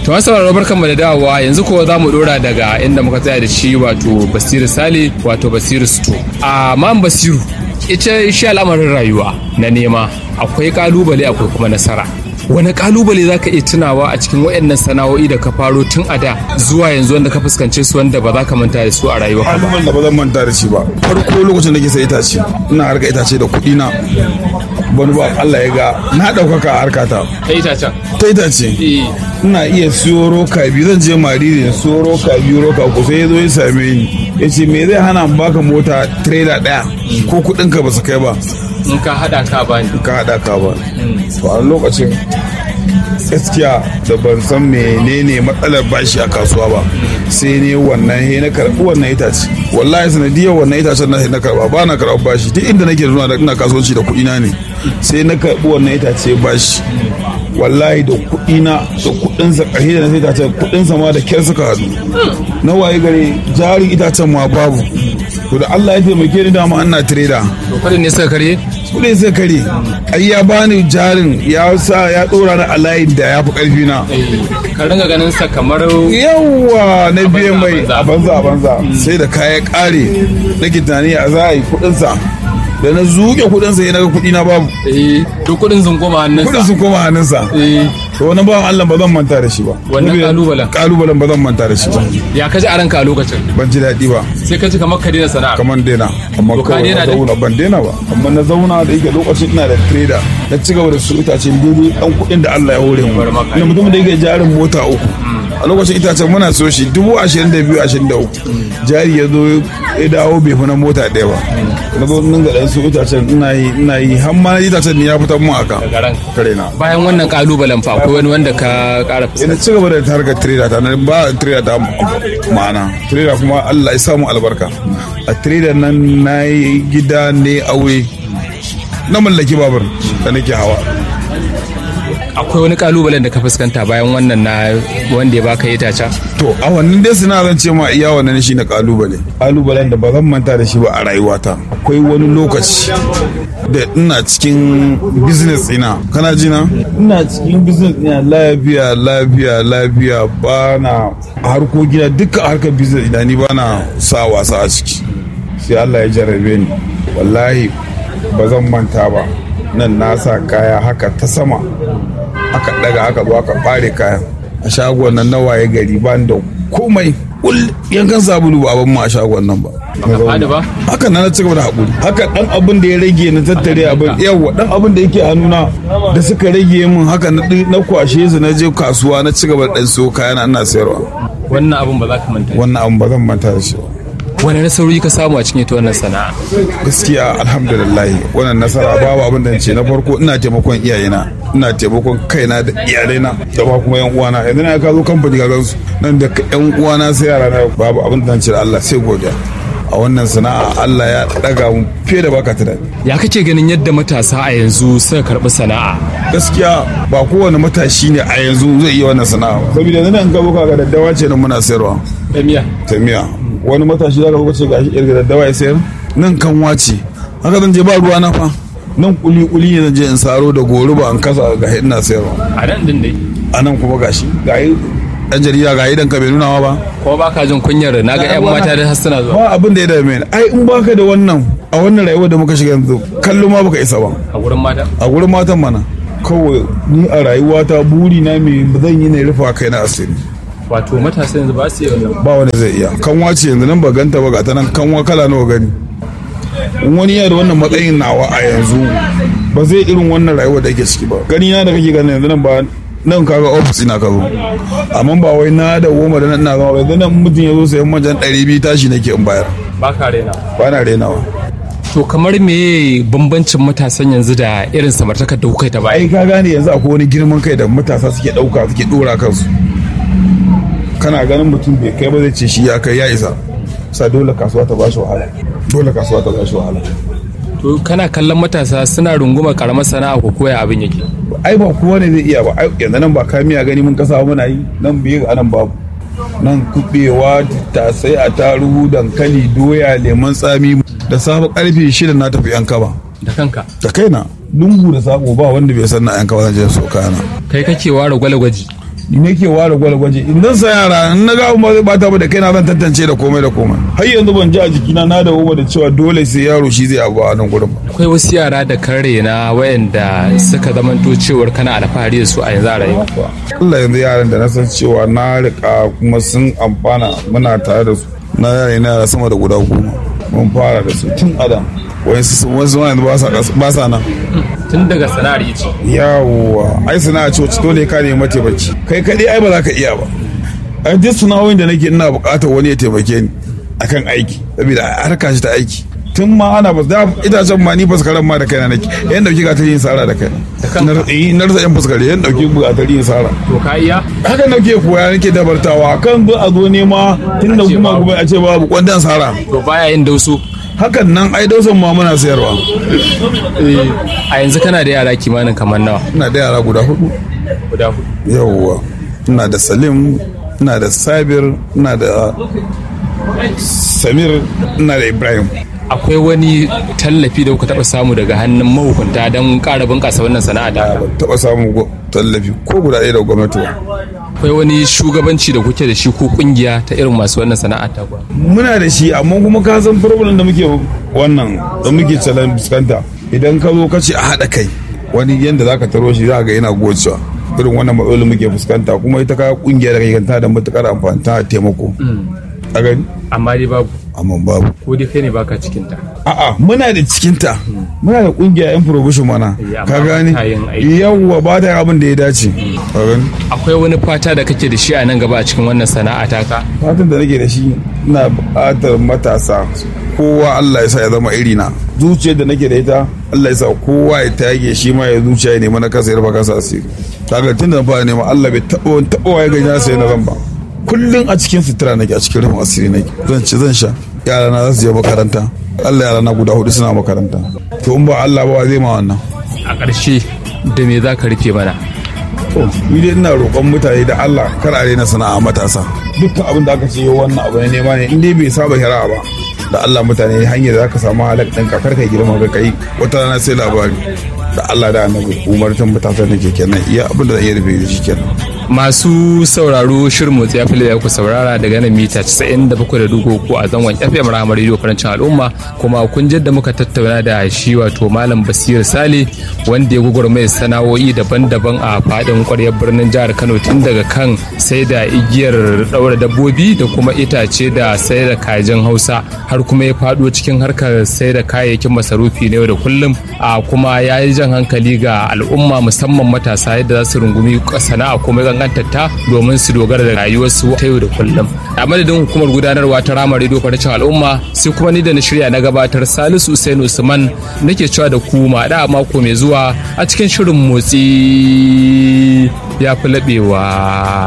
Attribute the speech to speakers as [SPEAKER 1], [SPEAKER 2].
[SPEAKER 1] To masu sauraro barkanmu da dawowa yanzu kuwa za mu dora daga inda muka tsaya da shi wato Basiru Sale wato Basiru Sto. A man Basiru ita shi al'amarin rayuwa na nema akwai kalubale akwai kuma nasara. Wani kalubale za ka iya tunawa a cikin waɗannan sana'o'i da ka faro tun a da zuwa yanzu wanda ka fuskance su wanda ba za ka manta da su a rayuwa ba.
[SPEAKER 2] kalubalen da ba zan manta da shi ba farko lokacin da ke sai itace ina harka itace da kuɗi na wani ba Allah ya ga na ɗaukaka a harkata
[SPEAKER 1] Ta itacen.
[SPEAKER 2] ta itace ina iya siyo roka biyu zan je mariri da siyo roka biyu roka uku sai ya zo ya same ni ya ce me zai hana in baka mota trailer ɗaya ko kuɗin ka ba su kai ba
[SPEAKER 1] In ka haɗa ka bani.
[SPEAKER 2] ka haɗa ka ba to a lokacin gaskiya da ban san menene matsalar bashi a kasuwa ba sai ne wannan he na karɓi wannan itace wallahi sanadiyar wannan itacen na na karɓa ba na karɓar bashi duk inda nake zuwa da ina kasuwanci da kuɗi na ne sai na karɓi wannan itace bashi wallahi da kuɗi na da kuɗin sa ƙarshe da na sai itacen kuɗin sa ma da kyar suka haɗu na waye gare jarin itacen ma babu to da Allah ya taimake ni dama ana trader
[SPEAKER 1] To kudin ne suka karye?
[SPEAKER 2] kudin sai kare ai ya bani jarin ya sa ya dora ni a layin da ya fi karfi na
[SPEAKER 1] Ka ringa ganin sa kamar
[SPEAKER 2] yawa na biyan mai
[SPEAKER 1] banza.
[SPEAKER 2] a banza a banza sai da kaya kare nake tunani a za a yi kudin sa da na zuke kudin sa ya naga kudi na babu
[SPEAKER 1] eh to kudin sun koma hannunsa.
[SPEAKER 2] kudin sun koma hannun sa
[SPEAKER 1] Eh
[SPEAKER 2] to wannan bawan Allah ba zan manta da shi ba
[SPEAKER 1] Wannan
[SPEAKER 2] Saboda
[SPEAKER 1] kalubalen?
[SPEAKER 2] kalubalen ba zan manta da shi ba
[SPEAKER 1] ya kaji a ranka a lokacin
[SPEAKER 2] ban ji daɗi ba
[SPEAKER 1] sai ka ji kamar ka daina sana'a.
[SPEAKER 2] kamar daina amma
[SPEAKER 1] To ka
[SPEAKER 2] kawai
[SPEAKER 1] daina
[SPEAKER 2] na
[SPEAKER 1] din?
[SPEAKER 2] zauna ban daina ba amma na zauna da yake lokacin ina da trader na ci gaba da su itace daidai dan kuɗin da Allah ya hore mu
[SPEAKER 1] Bar maka.
[SPEAKER 2] ina mutum da yake jarin mota uku a lokacin itacen muna so shi dubu ashirin da biyu ashirin da uku jari ya zo ya dawo bai fi na mota ɗaya ba na zo nan ga ɗan su itacen ina yi ina yi har ma na itacen ne ya fitar mu aka
[SPEAKER 1] Daga ranka.
[SPEAKER 2] kare na
[SPEAKER 1] Bayan wannan kalubalen fa akwai wani wanda ka kara
[SPEAKER 2] ina
[SPEAKER 1] fuskanta.
[SPEAKER 2] ci gaba da harkar trader ta na ba trader ta ma'ana trader kuma Allah ya samu albarka a trader nan na yi gida ne aure na mallaki babur da nake hawa
[SPEAKER 1] Akwai wani kalubalen da ka fuskanta bayan wannan na wanda ya baka itaca.
[SPEAKER 2] to a wannan dai suna zan ce ma iya wannan shi na kalubale kalubalen da ba zan manta da shi ba a rayuwata akwai wani lokaci da ina cikin business ina kana ji na ina cikin business ina lafiya lafiya lafiya ba na harkokina duka harkar business ina ni ba na sa wasa a ciki sai Allah ya jarrabe ni wallahi ba zan manta ba nan na sa kaya haka ta sama aka daga aka zo aka fare kayan a shagon nan na waye gari ba da komai kul yankan sabulu ba abin mu a shagon nan ba
[SPEAKER 1] Baka fadi ba?
[SPEAKER 2] haka na na cigaba da haƙuri haka dan abin da ya rage na tattare abin yawa dan abin da yake hannuna da suka rage min haka na ɗi- na kwashe su na je kasuwa na cigaba da ɗan siyo kayana ina sayarwa
[SPEAKER 1] Wannan abun ba za ka manta.
[SPEAKER 2] wannan abin ba zan manta da shi ba
[SPEAKER 1] Wani nasarori ka samu a cikin ita wannan sana'a?
[SPEAKER 2] gaskiya alhamdulillah wannan nasara babu abin da ce na farko ina taimakon iyayena ina taimakon kaina da iyalaina da ba kuma yan uwana yanzu na ka zo kamfani ka gansu nan da yan uwana sai yara na babu abin da ce da Allah sai godiya a wannan sana'a Allah ya daga mu fiye da baka tunani
[SPEAKER 1] Ya kake ganin yadda matasa a yanzu suka karɓi sana'a?
[SPEAKER 2] gaskiya ba kowane matashi ne a yanzu zai iya wannan sana'a saboda yanzu nan ka zo ka ga daddawa ce nan muna sayarwa
[SPEAKER 1] Da miya.
[SPEAKER 2] ta miya wani matashi zaka zo ce gashi irga daddawa ya sayar nan kanwa ce haka zan je ba ruwa na fa nan kuli kuli ne zan je in saro da goruba in kasa ga ina sayarwa
[SPEAKER 1] A nan din dai.
[SPEAKER 2] a nan kuma gashi ga yi dan jarida ga idan ka bai nuna ba
[SPEAKER 1] Ko ba ka jin kunyar na ga 'yan mata da har suna zuwa.
[SPEAKER 2] ba abin da ya dame ni ai in baka da wannan a wannan rayuwar da muka shiga yanzu kallo ma baka isa ba
[SPEAKER 1] A gurin mata.
[SPEAKER 2] a gurin matan mana kawai ni a rayuwata buri na me zan yi ne rufa kai na asiri
[SPEAKER 1] Wato matasa yanzu ba su yi wannan.
[SPEAKER 2] ba wani zai iya kanwa ce yanzu nan ba ganta ba ga ta nan kanwa kala nawa gani in wani yana da wannan matsayin nawa a yanzu ba zai irin wannan rayuwar da ake ciki ba gani na da kake ganin yanzu nan ba nan kaga ofis ina ka zo amma ba wai na da goma da nan na zama ba yanzu nan mutum ya zo sayan manjan ɗari biyu tashi nake in bayar
[SPEAKER 1] Ba ka rena.
[SPEAKER 2] ba na renawa
[SPEAKER 1] To kamar me bambancin matasan yanzu da irin samartakar da kuka yi ta baya?
[SPEAKER 2] ai ka gane yanzu akwai wani girman kai da matasa suke ɗauka suke ɗora kansu kana ganin mutum bai kai ba zai ce shi ya kai ya isa sa dole kasuwa ta bashi wahala dole kasuwa ta bashi wahala
[SPEAKER 1] To kana kallon matasa suna runguma karamar sana'a ko koya abin yake.
[SPEAKER 2] ai ba kowa ne zai iya ba ai yanzu nan ba kamiya gani mun kasa muna yi nan biyu a nan babu nan kubewa tasai a taruhu dankali doya lemon tsami da safe karfe shida na tafi yan kaba
[SPEAKER 1] Da kanka.
[SPEAKER 2] da kaina lungu da sako ba wanda bai san na yan kaba zan je so kana
[SPEAKER 1] Kai kake ware gwale gwaji.
[SPEAKER 2] ni nake ware gwalgwaje in dan sa yara in na ga abu ba zai bata ba da kaina zan tantance da komai da komai har yanzu ban ji a jikina na da da cewa dole sai yaro shi zai abu a nan gurin ba
[SPEAKER 1] akwai wasu yara da kare na wayanda suka zamanto cewar kana alfahari da su a yanzu a rayuwa
[SPEAKER 2] Allah yanzu yaran da na san cewa na rika kuma sun amfana muna tare da su na yare na sama da guda goma mun fara da su tun adam wasu wasu yanzu ba sa nan
[SPEAKER 1] tun daga sana'ar ice
[SPEAKER 2] yawwa ai sana'a ce wacce dole ka nemi mataimaki kai kadai ai ba za ka iya ba a duk sana'o'in da nake ina buƙatar wani ya taimake ni akan aiki saboda harka shi ta aiki tun ma ana ba da itacen ma ni faskaran ma da kaina nake yan dauki ga yin sara da kaina na rasa yan faskare yan dauki ga yin sara
[SPEAKER 1] to ka iya
[SPEAKER 2] haka nake koya nake dabartawa kan zo a zo nema tun da kuma kuma a ce babu kwandan sara
[SPEAKER 1] to baya yin dauso
[SPEAKER 2] hakan nan ai dausan ma muna sayarwa
[SPEAKER 1] a yanzu kana da yara kimanin kamar nawa
[SPEAKER 2] ina da yara guda hudu
[SPEAKER 1] guda hudu
[SPEAKER 2] yawwa ina da salim ina da sabir ina da samir ina da ibrahim
[SPEAKER 1] akwai wani tallafi da kuka taba samu daga hannun mahukunta don ƙara bunƙasa wannan sana'a da
[SPEAKER 2] taba samun tallafi ko guda ɗaya da gwamnati ba
[SPEAKER 1] akwai wani shugabanci da kuke da shi ko kungiya ta irin masu wannan sana'a ta kuwa
[SPEAKER 2] muna da shi amma kuma ka san problem da muke wannan da muke challenge fuskanta idan ka zo ka ce a haɗa kai wani yanda zaka taro shi za ga yana gocewa irin wannan matsalolin muke fuskanta kuma ita ka kungiya da kai kanta da matukar amfani ta taimako a gani
[SPEAKER 1] amma dai babu
[SPEAKER 2] amma babu
[SPEAKER 1] ko dai kai ne baka cikin ta
[SPEAKER 2] a'a muna da cikinta muna da kungiya yan provision mana ka gani yawwa ba ta abin da ya dace ka gani
[SPEAKER 1] akwai wani fata da kake da shi a nan gaba a cikin wannan sana'a taka
[SPEAKER 2] fatan da nake da shi ina buƙatar matasa kowa Allah ya sa ya zama irina zuciyar da nake da ita Allah ya sa kowa ya tage shi ma ya zuciya ya nemi na kasa ya rufa kasa asiri kaga tun da fara nema Allah bai taɓa taɓa ya gani sai na zan ba kullum a cikin sutura nake a cikin rufin asiri nake zan ci zan sha yara na za su je makaranta Allah yara na guda hudu suna makaranta to in ba Allah ba zai ma wannan
[SPEAKER 1] a ƙarshe da me za ka rufe mana
[SPEAKER 2] ni dai ina roƙon mutane da Allah kar a daina sana'a matasa dukkan abin da aka ce yau wannan abu ne nema ne in dai bai saba shari'a ba da Allah mutane hanyar da zaka samu halak ɗin kakar kai girma ga kai wata rana sai labari da Allah da annabi umartin matasan da ke kenan iya abin da zai iya rufe shi kenan
[SPEAKER 1] masu sauraro shirin motsi ya fili da ku saurara daga nan mita 97.3 ko a zangon FM Rahama Radio Farancin Al'umma kuma kun da muka tattauna da shi wato Malam Basir Sale wanda ya gugurmai sana'o'i daban-daban a fadin kwaryar birnin jihar Kano tun daga kan sai da igiyar daura dabbobi da kuma itace da sai da kajin Hausa har kuma ya fado cikin harkar sai da kayayyakin masarufi na yau da kullum a kuma ya yi jan hankali ga al'umma musamman matasa yadda za su rungumi sana'a kuma gangantatta domin su dogara da rayuwarsu ta yau da kullum a madadin hukumar gudanarwa ta rama rediyo farcin al'umma sai kuma ni da na shirya na gabatar salisu usain usman nake cewa da ku ma da mako mai zuwa a cikin shirin motsi ya fi laɓewa